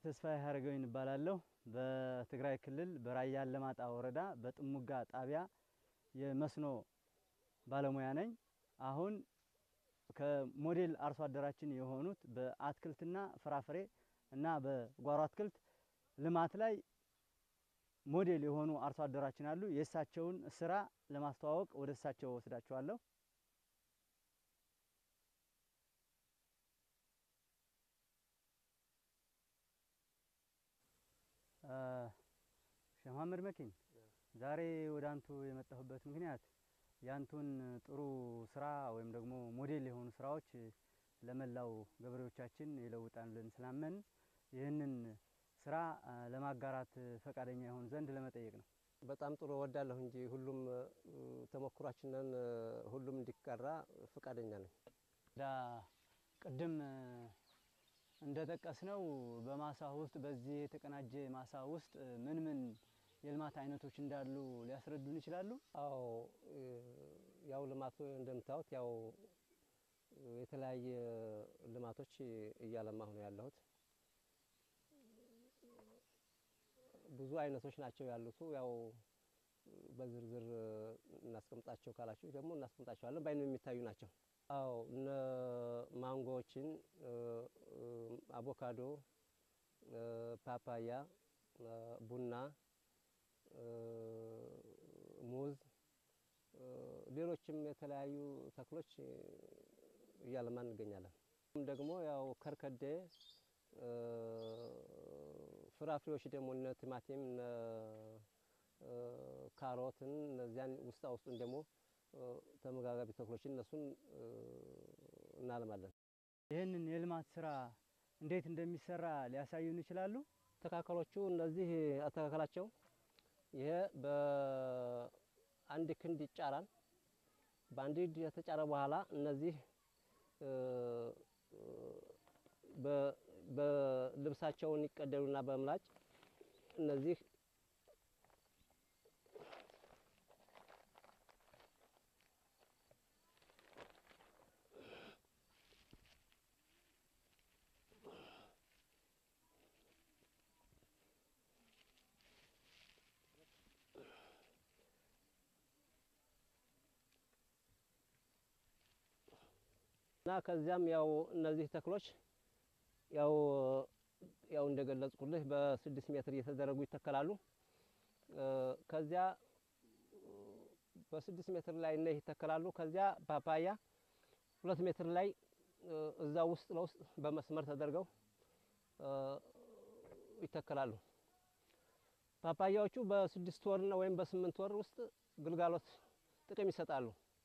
ተስፋዬ ሀረገወይን እባላለሁ። በትግራይ ክልል በራያ አላማጣ ወረዳ በጥሙጋ ጣቢያ የመስኖ ባለሙያ ነኝ። አሁን ከሞዴል አርሶ አደራችን የሆኑት በአትክልትና ፍራፍሬ እና በጓሮ አትክልት ልማት ላይ ሞዴል የሆኑ አርሶ አደራችን አሉ። የእሳቸውን ስራ ለማስተዋወቅ ወደ እሳቸው ወስዳቸዋለሁ። ሼህ መሀመድ መኪን ዛሬ ወደ አንቱ የመጣሁበት ምክንያት ያንቱን ጥሩ ስራ ወይም ደግሞ ሞዴል የሆኑ ስራዎች ለመላው ገበሬዎቻችን ይለውጣል ብለን ስላመን ይህንን ስራ ለማጋራት ፈቃደኛ የሆኑ ዘንድ ለመጠየቅ ነው። በጣም ጥሩ እወዳለሁ እንጂ ሁሉም ተሞክሯችንን ሁሉም እንዲቀራ ፈቃደኛ ነኝ። ዳ ቅድም እንደጠቀስነው በማሳ ውስጥ በዚህ የተቀናጀ ማሳ ውስጥ ምን ምን የልማት አይነቶች እንዳሉ ሊያስረዱን ይችላሉ? አዎ ያው ልማቱ እንደምታዩት ያው የተለያየ ልማቶች እያለማሁ ነው ያለሁት። ብዙ አይነቶች ናቸው ያሉት። ያው በዝርዝር እናስቀምጣቸው ካላችሁ ደግሞ እናስቀምጣቸዋለን። በአይን የሚታዩ ናቸው። አዎ እነ ማንጎዎችን፣ አቮካዶ፣ ፓፓያ፣ ቡና፣ ሙዝ፣ ሌሎችም የተለያዩ ተክሎች እያለማን እንገኛለን። ደግሞ ያው ከርከዴ ፍራፍሬዎች ደግሞ እነ ቲማቲም እነ ካሮትን እነዚያን ውስጣ ውስጡን ደግሞ ተመጋጋቢ ተክሎችን እነሱን እናልማለን። ይህንን የልማት ስራ እንዴት እንደሚሰራ ሊያሳዩን ይችላሉ? አተካከሎቹ እነዚህ አተካከላቸው ይሄ በአንድ ክንድ ይጫራል። በአንድ ክንድ የተጫረ በኋላ እነዚህ በልብሳቸውን ይቀደሉና በምላጭ እነዚህ እና ከዚያም ያው እነዚህ ተክሎች ያው ያው እንደገለጽኩልህ በስድስት ሜትር እየተደረጉ ይተከላሉ። ከዚያ በስድስት ሜትር ላይ እነህ ይተከላሉ። ከዚያ ፓፓያ ሁለት ሜትር ላይ እዛ ውስጥ ለውስጥ በመስመር ተደርገው ይተከላሉ። ፓፓያዎቹ በስድስት ወርና ወይም በስምንት ወር ውስጥ ግልጋሎት ጥቅም ይሰጣሉ።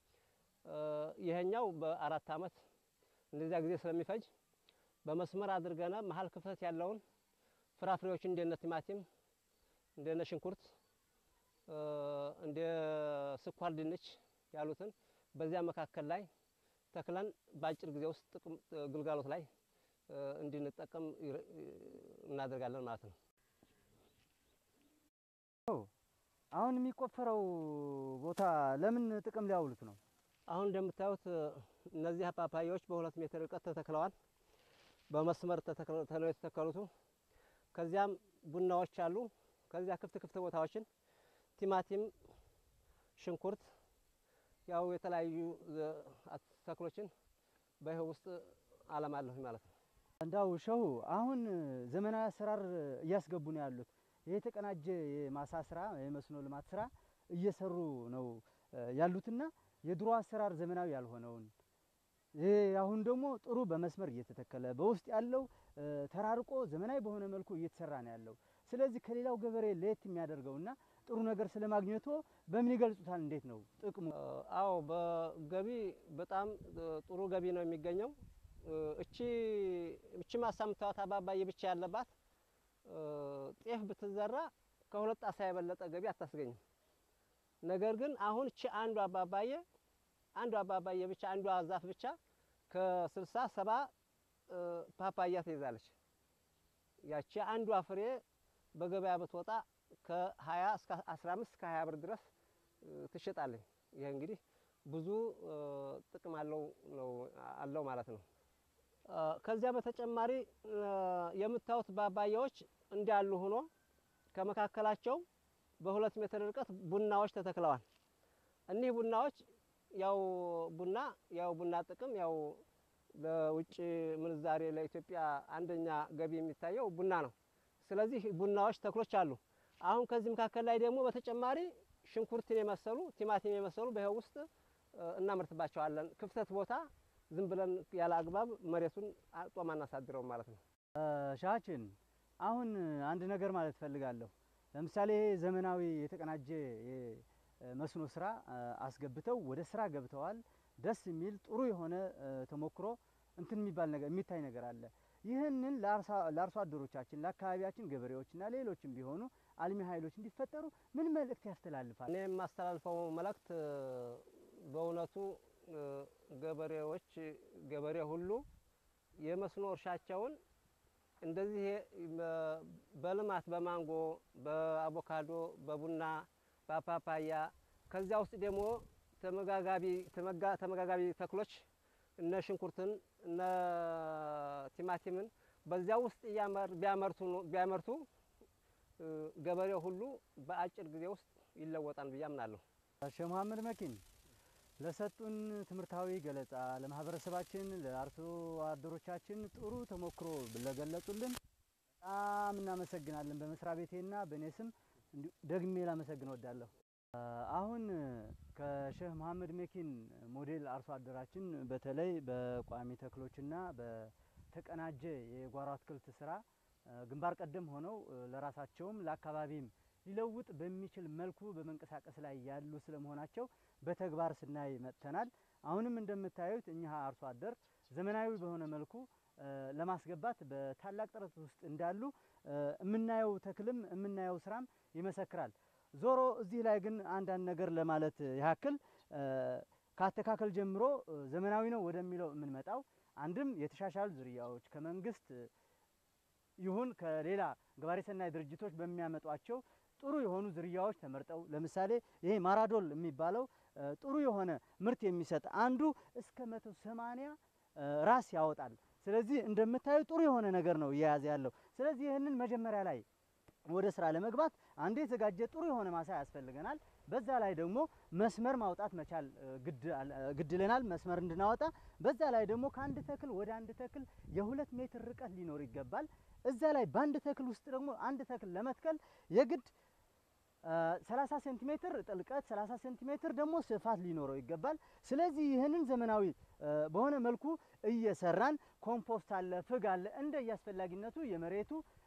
ይሄኛው በአራት አመት እንደዚያ ጊዜ ስለሚፈጅ በመስመር አድርገና መሀል ክፍተት ያለውን ፍራፍሬዎችን እንደነ ቲማቲም፣ እንደነ ሽንኩርት፣ እንደ ስኳር ድንች ያሉትን በዚያ መካከል ላይ ተክለን በአጭር ጊዜ ውስጥ ጥቅም ግልጋሎት ላይ እንድንጠቀም እናደርጋለን ማለት ነው። አሁን የሚቆፈረው ቦታ ለምን ጥቅም ሊያውሉት ነው? አሁን እንደምታዩት እነዚህ ፓፓያዎች በሁለት ሜትር ርቀት ተተክለዋል። በመስመር ተተክለው የተተከሉት። ከዚያም ቡናዎች አሉ። ከዚያ ክፍት ክፍት ቦታዎችን ቲማቲም፣ ሽንኩርት ያው የተለያዩ ተክሎችን በይኸው ውስጥ አለማለሁ ማለት ነው። እንዳው ሸሁ አሁን ዘመናዊ አሰራር እያስገቡ ነው ያሉት። ይህ የተቀናጀ የማሳ ስራ የመስኖ ልማት ስራ እየሰሩ ነው ያሉትና የድሮ አሰራር ዘመናዊ ያልሆነውን ይህ አሁን ደግሞ ጥሩ በመስመር እየተተከለ በውስጥ ያለው ተራርቆ ዘመናዊ በሆነ መልኩ እየተሰራ ነው ያለው። ስለዚህ ከሌላው ገበሬ ለየት የሚያደርገውና ጥሩ ነገር ስለማግኘቶ በምን ይገልጹታል? እንዴት ነው ጥቅሙ? አዎ በገቢ በጣም ጥሩ ገቢ ነው የሚገኘው። እቺ እቺ ማሳ የምታዩት አባባዬ ብቻ ያለባት ጤፍ ብትዘራ ከሁለት ጣሳ የበለጠ ገቢ አታስገኝም። ነገር ግን አሁን እቺ አንዱ አባባዬ አንዱ አባባዬ ብቻ አንዷ ዛፍ ብቻ ከስልሳ ሰባ ፓፓያ ትይዛለች። ያቺ አንዷ ፍሬ በገበያ ብትወጣ ከ20 እስከ 15 እስከ 20 ብር ድረስ ትሸጣለች። ይሄ እንግዲህ ብዙ ጥቅም አለው ነው አለው ማለት ነው። ከዚያ በተጨማሪ የምታዩት ባባያዎች እንዳሉ ሆኖ ከመካከላቸው በሁለት ሜትር ርቀት ቡናዎች ተተክለዋል። እኒህ ቡናዎች ያው ቡና ያው ቡና ጥቅም ያው ለውጭ ምንዛሬ ለኢትዮጵያ አንደኛ ገቢ የሚታየው ቡና ነው። ስለዚህ ቡናዎች ተክሎች አሉ። አሁን ከዚህ መካከል ላይ ደግሞ በተጨማሪ ሽንኩርትን የመሰሉ ቲማቲም የመሰሉ በይኸው ውስጥ እናመርትባቸዋለን። ክፍተት ቦታ ዝም ብለን ያለ አግባብ መሬቱን ጦም አናሳድረውም ማለት ነው። ሻችን አሁን አንድ ነገር ማለት ፈልጋለሁ። ለምሳሌ ዘመናዊ የተቀናጀ የመስኖ ስራ አስገብተው ወደ ስራ ገብተዋል። ደስ የሚል ጥሩ የሆነ ተሞክሮ እንትን የሚባል ነገር የሚታይ ነገር አለ። ይህንን ለአርሶ አደሮቻችን ለአካባቢያችን ገበሬዎችና ሌሎችም ቢሆኑ አልሚ ኃይሎች እንዲፈጠሩ ምን መልእክት ያስተላልፋል? እኔ የማስተላልፈው መልእክት በእውነቱ ገበሬዎች ገበሬ ሁሉ የመስኖ እርሻቸውን እንደዚህ በልማት በማንጎ፣ በአቮካዶ፣ በቡና፣ በፓፓያ ከዚያ ውስጥ ደግሞ ተመጋጋቢ ተመጋጋቢ ተክሎች እነ ሽንኩርትን እነ ቲማቲምን በዚያ ውስጥ ቢያመርቱ ቢያመርቱ ገበሬው ሁሉ በአጭር ጊዜ ውስጥ ይለወጣል ብዬ አምናለሁ። ሼህ መሀመድ መኪን ለሰጡን ትምህርታዊ ገለጻ ለማህበረሰባችን ለአርሶ አደሮቻችን ጥሩ ተሞክሮ ለገለጹልን በጣም እናመሰግናለን። በመስሪያ ቤቴና በእኔ ስም ደግሜ ላመሰግን እወዳለሁ። አሁን ከሼህ መሀመድ መኪን ሞዴል አርሶ አደራችን በተለይ በቋሚ ተክሎችና በተቀናጀ የጓሮ አትክልት ስራ ግንባር ቀደም ሆነው ለራሳቸውም ለአካባቢም ሊለውጥ በሚችል መልኩ በመንቀሳቀስ ላይ ያሉ ስለመሆናቸው በተግባር ስናይ መጥተናል። አሁንም እንደምታዩት እኚህ አርሶ አደር ዘመናዊ በሆነ መልኩ ለማስገባት በታላቅ ጥረት ውስጥ እንዳሉ የምናየው ተክልም የምናየው ስራም ይመሰክራል። ዞሮ እዚህ ላይ ግን አንዳንድ ነገር ለማለት ያክል ከአተካከል ጀምሮ ዘመናዊ ነው ወደሚለው የምንመጣው አንድም የተሻሻሉ ዝርያዎች ከመንግስት ይሁን ከሌላ ገባሬ ሰናይ ድርጅቶች በሚያመጧቸው ጥሩ የሆኑ ዝርያዎች ተመርጠው ለምሳሌ ይሄ ማራዶል የሚባለው ጥሩ የሆነ ምርት የሚሰጥ አንዱ እስከ መቶ ሰማንያ ራስ ያወጣል። ስለዚህ እንደምታዩ ጥሩ የሆነ ነገር ነው እየያዘ ያለው። ስለዚህ ይህንን መጀመሪያ ላይ ወደ ስራ ለመግባት አንዱ የተዘጋጀ ጥሩ የሆነ ማሳ ያስፈልገናል። በዛ ላይ ደግሞ መስመር ማውጣት መቻል ግድ ይለናል። መስመር እንድናወጣ በዛ ላይ ደግሞ ከአንድ ተክል ወደ አንድ ተክል የሁለት ሜትር ርቀት ሊኖር ይገባል። እዛ ላይ በአንድ ተክል ውስጥ ደግሞ አንድ ተክል ለመትከል የግድ 30 ሴንቲሜትር ጥልቀት 30 ሴንቲሜትር ደግሞ ስፋት ሊኖረው ይገባል። ስለዚህ ይህንን ዘመናዊ በሆነ መልኩ እየሰራን ኮምፖስት አለ፣ ፍግ አለ እንደ የአስፈላጊነቱ የመሬቱ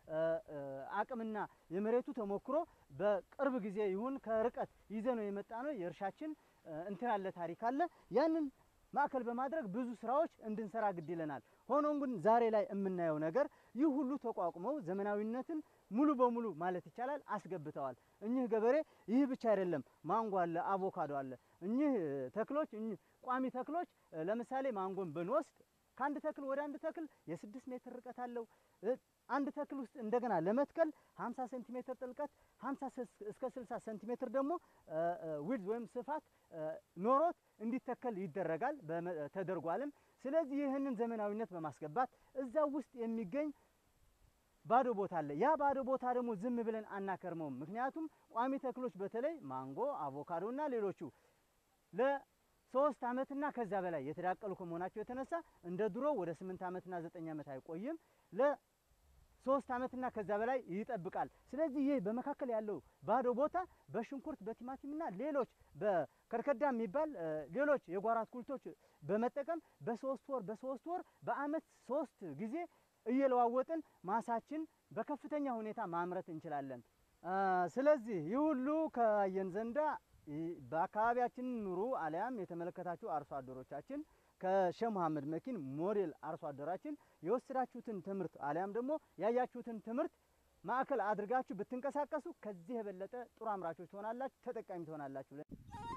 አቅምና የመሬቱ ተሞክሮ በቅርብ ጊዜ ይሁን ከርቀት ይዘነው የመጣ ነው የእርሻችን እንትን አለ ታሪክ አለ ያንን ማዕከል በማድረግ ብዙ ስራዎች እንድንሰራ ግድ ይለናል። ሆኖም ግን ዛሬ ላይ የምናየው ነገር ይህ ሁሉ ተቋቁመው ዘመናዊነትን ሙሉ በሙሉ ማለት ይቻላል አስገብተዋል። እኚህ ገበሬ ይህ ብቻ አይደለም፣ ማንጎ አለ፣ አቮካዶ አለ። እኚህ ተክሎች እኚህ ቋሚ ተክሎች ለምሳሌ ማንጎን ብንወስድ ከአንድ ተክል ወደ አንድ ተክል የስድስት ሜትር ርቀት አለው። አንድ ተክል ውስጥ እንደገና ለመትከል 50 ሴንቲሜትር ጥልቀት 50 እስከ 60 ሴንቲሜትር ደግሞ ዊድዝ ወይም ስፋት ኖሮት እንዲተከል ይደረጋል ተደርጓልም። ስለዚህ ይህንን ዘመናዊነት በማስገባት እዛ ውስጥ የሚገኝ ባዶ ቦታ አለ። ያ ባዶ ቦታ ደግሞ ዝም ብለን አናከርመውም። ምክንያቱም ቋሚ ተክሎች በተለይ ማንጎ፣ አቮካዶ እና ሌሎቹ ለሶስት ዓመትና ከዛ በላይ የተዳቀሉ ከመሆናቸው የተነሳ እንደ ድሮ ወደ ስምንት ዓመትና ዘጠኝ ዓመት አይቆይም። ለሶስት ዓመትና ከዛ በላይ ይጠብቃል። ስለዚህ ይህ በመካከል ያለው ባዶ ቦታ በሽንኩርት በቲማቲምና ሌሎች በከርከዳ የሚባል ሌሎች የጓሮ አትክልቶች በመጠቀም በሶስት ወር በሶስት ወር በአመት ሶስት ጊዜ እየለዋወጥን ማሳችን በከፍተኛ ሁኔታ ማምረት እንችላለን። ስለዚህ ይህ ሁሉ ከአየን ዘንዳ በአካባቢያችን ኑሩ አሊያም የተመለከታችሁ አርሶ አደሮቻችን ከሼህ መሀመድ መኪን ሞዴል አርሶ አደራችን የወሰዳችሁትን ትምህርት አሊያም ደግሞ ያያችሁትን ትምህርት ማዕከል አድርጋችሁ ብትንቀሳቀሱ ከዚህ የበለጠ ጥሩ አምራቾች ትሆናላችሁ፣ ተጠቃሚ ትሆናላችሁ።